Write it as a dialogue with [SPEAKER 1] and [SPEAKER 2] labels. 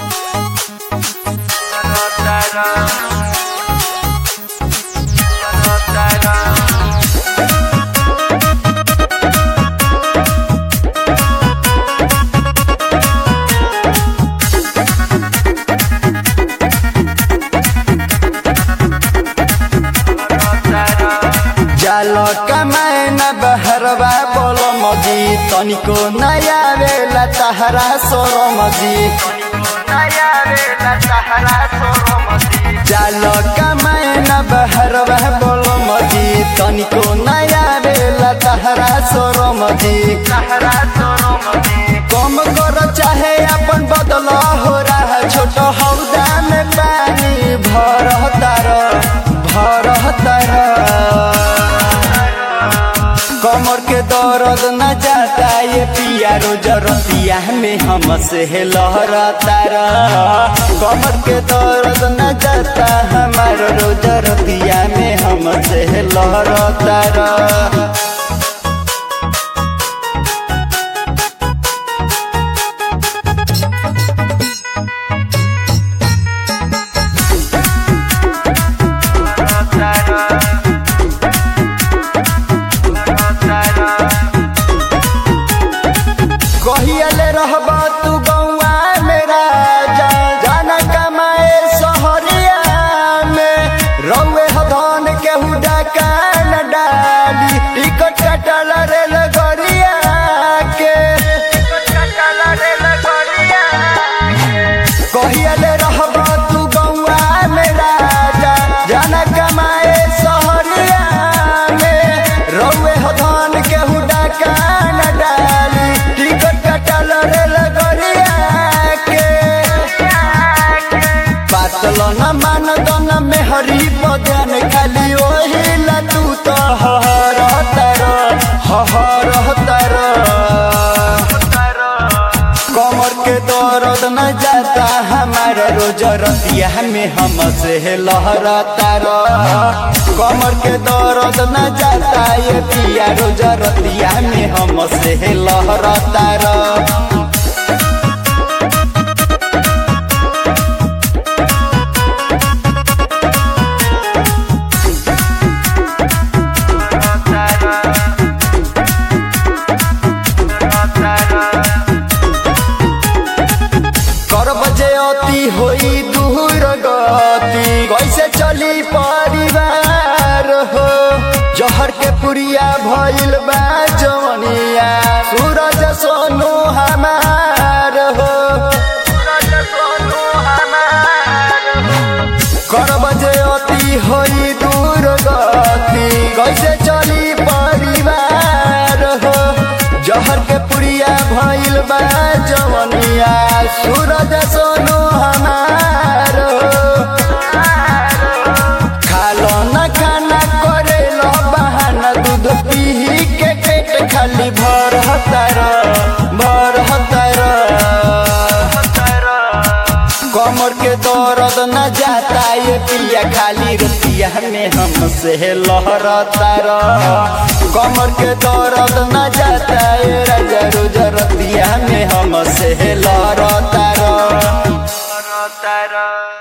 [SPEAKER 1] जालो कमाए न बहरवा बोलो मजी तनिको नया बेला तहरा सोरो मजी जालो कमाए न बहरवा बोलो मजी तनिको नया बेला तहरा सोरो मजी कम करो चाहे अपन बदल हो रहा छोट हौदा में पानी भर तार भर तार कमर के दर्द न जाता ये पिया रोज रतिया में हम से लहरता कमर के दर्द न जाता हमार रोज रतिया में हम से लहरता कहियले रहब तू गौआ मेरा जा जाना कमाए सहरिया में रौए हदन केहू डाका न डाली टिकट कटल रेल गरिया के कहियले रहब तू गौआ मेरा जा जाना कमाए सहरिया में रौए हदन केहू डाका न डाली टिकट कटल रेल गरिया के पातल न मान दन में हरी बदन खाली ओही ला तू तो हर तर हर तर कमर के दर्द न जाता हमार रोज रतिया में हम से लहरता कमर के दर्द न जाता ये पिया रोज रतिया में हम से लहरता कर बजे अति होई दूर गति कैसे चली परिवार हो जहर के पुरिया भइल बा जवनिया सूरज सोनू हमार हो कर बजे अति होई दूर गति कैसे चली परिवार हो जहर के पुरिया भइल बा जवनिया सूरज सोनू हमार खालो न खाना करे लो बहाना दूध पी के पेट खाली भर हतार भर हतार कमर के दर्द न जाता ये पिया खाली रतिया में हम से लहरता कमर के दर्द न जाता ये राजा रोज रतिया में हम से लहरता